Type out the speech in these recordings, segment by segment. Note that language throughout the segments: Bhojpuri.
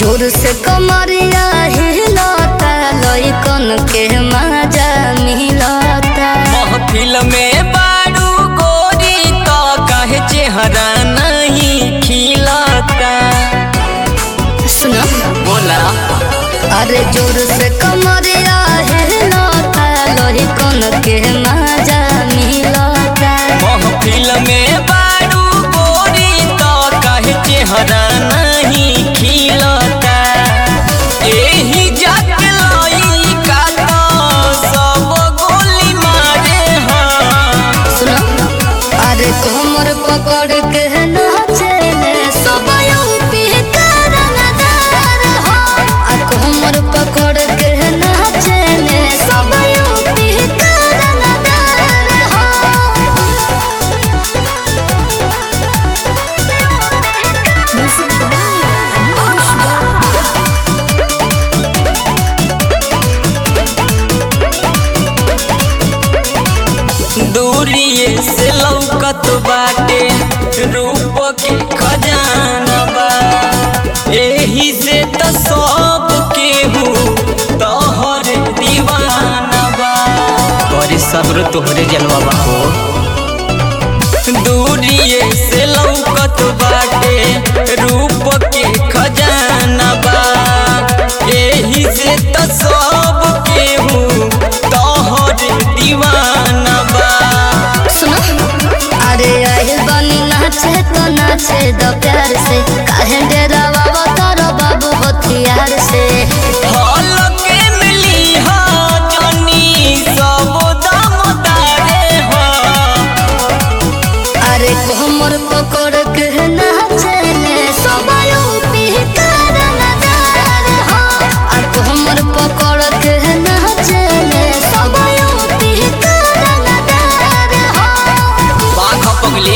जोर से कमरिया हिलता लइकन के मजा मिलता महफिल में बारू गोरी तो कहे चेहरा नहीं खिलता सुनो बोला अरे जोर से कमरिया हिलता लइकन के मजा मिलता महफिल में बारू गोरी तो कहे चेहरा नहीं खिलता एही जाके लइका तो सब गोली मारे हाँ सुनो अरे कमर पकड़ के नाचे सब यूपी करनदार हो आ कमर पकड़ के नाचे सब यूपी करनदार हो दूरिए से लौकत बाटे रूप के खजाना बा एही से त सब केहू तोहर दीवाना बा तोरे सब्र तोहरे जलवा बा हो दूरिए से लौकत बाटे रूप के खजाना बा एही से त सब केहू तोहर दीवाना बा सुनो अरे आइल बनी नाचे तो नाचे दो प्यार से काहे डेरा बाबा तारो बाबू हथियार से हल के मिली हा जनी सब दाम तारे हा अरे कमर पकड़ के नाचे सब यूपी करनदार हो आ कमर पकड़ के नाचे सब यूपी करनदार हो बाघ पगली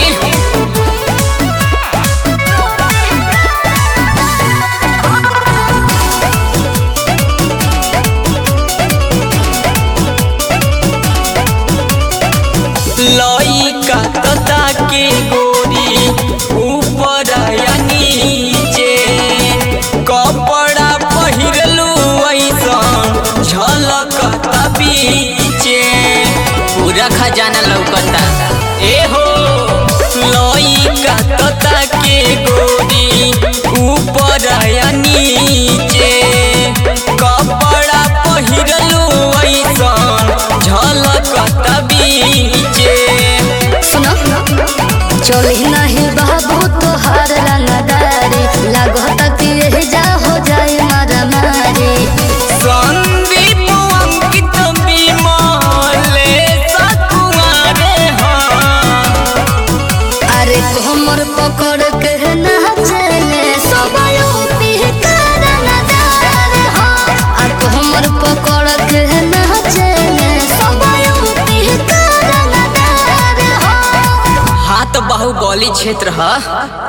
लइका तता के गोरी ऊपर या नीचे कपड़ा पहिरलू ऐसन झलकता बीचे पूरा खजाना लौकता ए हो लइका तता के गोरी ऊपर या नीचे कपड़ा पहिरलू ऐसन झलकता बीचे सुनो चली नहीं बाबू तोहार रंगदारी लागत कि यही जा हो जाए मारा मारी संदीप अंकित विमले सकुमारे हाँ अरे कमर पकड़ के नाचे सब यूपी करनदार हो आ कमर पकड़ के नाचे सब यूपी करनदार हो हाथ बाहुबली क्षेत्र है